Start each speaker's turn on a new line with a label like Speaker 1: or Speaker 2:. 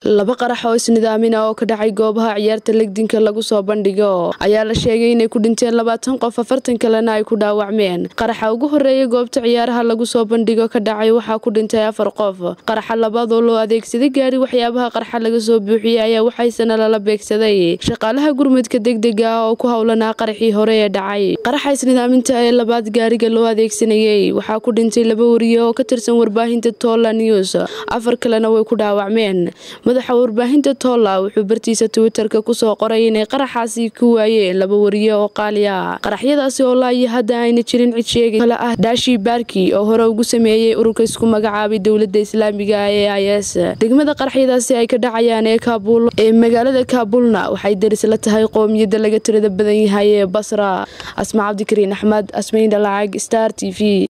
Speaker 1: laba qarax oo isnidaamina oo ka dhacay goobaha ciyaarta legdinka lagu soo bandhigo ayaa la sheegay inay ku dhinteen labaatan qof afartan kalena ay ku dhaawacmeen qaraxa ugu horeeya goobta ciyaaraha lagu soo bandhigo ka dhacay waxaa ku dhintay afar qof qaraxa labaad oo loo adeegsaday gaari waxyaabaha qarxa laga soo buuxiyey ayaa waxaysana lala beegsaday shaqaalaha gurmudka degdega ah oo ku howlanaa qaraxii hore ee dhacay qaraxa isnidaaminta ee labaad gaariga loo adeegsanayey waxaa ku dhintay laba wariye oo ka tirsan warbaahinta tolla news afar kalena way ku dhaawacmeen madaxa warbaahinta tolla wuxuu bartiisa twitterka kusoo qoray inay qaraxaasi ku waayeen laba wariye oo qaali ah qaraxyadaasi oo laayo hadda ayna jirin cid sheegay kale ah daashi baarki oo hore ugu sameeyey ururka isku magacaabay dowlada islaamiga ee i s degmada qaraxyadaasi ay ka dhacayaan ee kaabul ee magaalada kaabulna waxay daris la tahay qoomiyada laga tirada badan yahay ee basra asma cabdikariin axmed asmayn dhalacag star t v